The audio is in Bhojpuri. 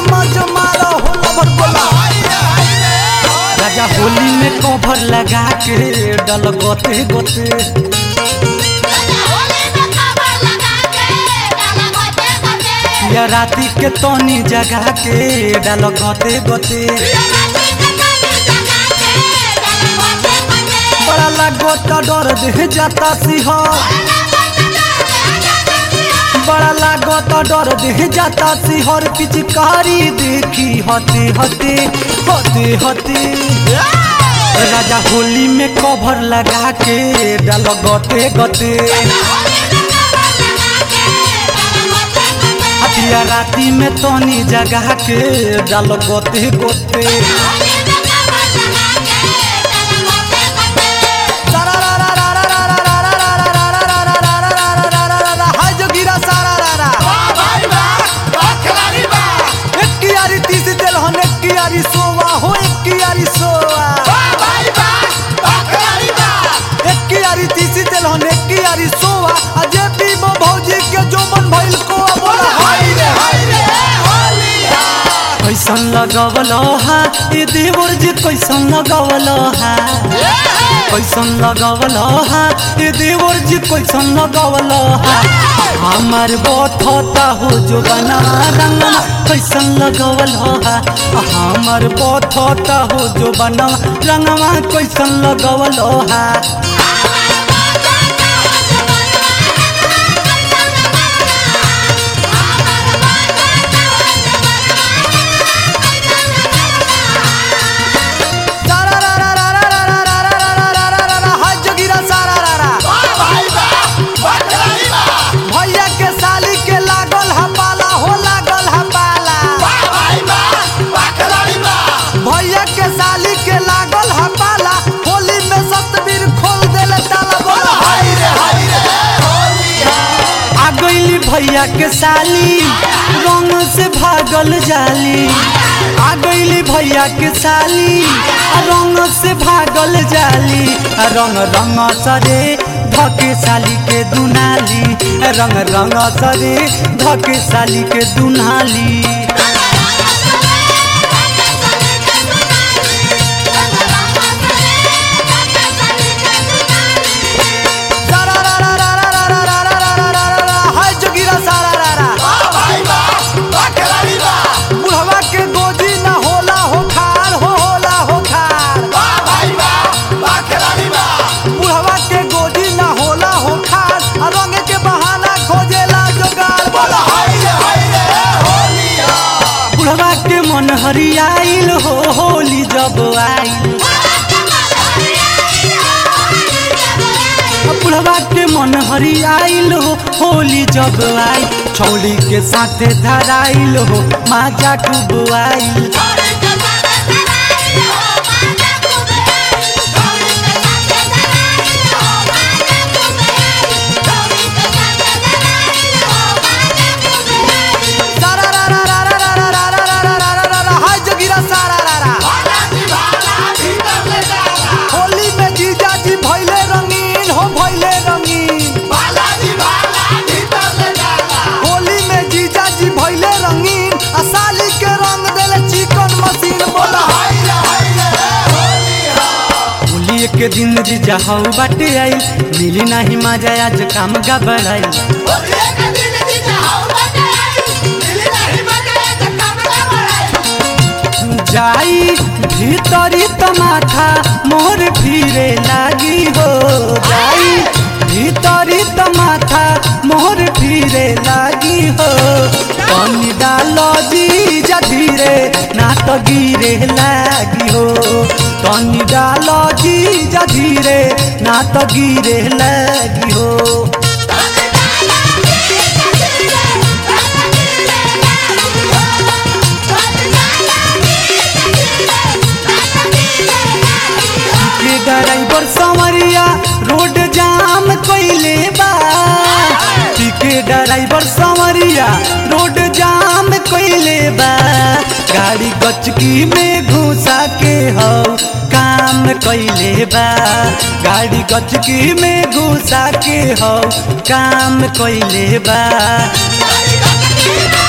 मज मारो होला भर बोला राजा होली में कवर लगा के डल गोते गोते या राती के तनी जगा के डल गोते गोते बड़ा लागोता डर दे जाता सिंह बड़ा लागोता डर दे जाता सिंहर पिचकारी देखी हते हते हते हते राजा होली में कवर लगा के डाल गते गते हतिया राती में तनी जगा के डाल गते गते हाय जोगिरा सारा रारा एक कियारी तीस दिल हन एक कियारी सोवा हो एक कियारी सोवा एक कियारी तीस दिल हन एक कियारी सोवा अजय पीबो भौजी के जो मन भइल को बोला हाय रे हाय रे कैसन लगवल हा ए देवर जी कैसन लगवल हा कैसन लगवल हा ए देवर जी कैसन लगवल हा हमार बथता हो जो बना रंगना कैसन लगवल हा हमार बथता हो जो बना रंगवा कैसन लगवल हा हाय जोगिरा सारा रारा भैया के साली के लागल हा पाला हो लागल हा पाला भैया के साली के लागल हा पाला होली में सतबीर खोल देले ताला बोला हाय रे हाय रे आ गईली भैया के साली रंग से भागल जाली आ गईली भैया के साली आ रंग से भागल जाली आ रंग रंग सरे धके साली के दुनाली आ रंग रंग सरे धके साली के दुनाली हाय जोगिरा सारा रारा बुढ़वा के गोजी ना होला हो खार हो होला हो खार बुढ़वा के गोजी ना होला हो खार आ रंग के बहाना खोजेला जोगार बोला बुढ़वा के मन हरियाइल हो होली जब आइल बुढ़वा के मन हरियाइल हो होली जब आई छौली के साथे धराइल हो माजा खूब आइल सारा रा रा रा रा रा रा रा रा रा रा रा रा रा हाय जोगिरा सारा रा रा होली में जीजा जी भइले रंगीन हो भइले रंगीन होली में जीजा जी भइले रंगीन आ साली के रंग देले चिकन मशीन बोला होली के दिन जीजा हौ बाटे आई मिली नाही मजा आज काम गबड़ाई जाई भीतरी तमाखा मोर फिरे लागी हो जाई भीतरी तमाखा मोर फिरे लागी हो पानी डालो जी जा धीरे ना तो गिरे लागी हो तनी डालो जी जा धीरे ना तो गिरे लागी हो के ड्राइवर संवरिया रोड जाम कइले बा के ड्राइवर संवरिया रोड जाम कइले बा गाड़ी गचकी में घुसा के हो काम कइले बा गाड़ी गचकी में घुसा के हो काम कइले बा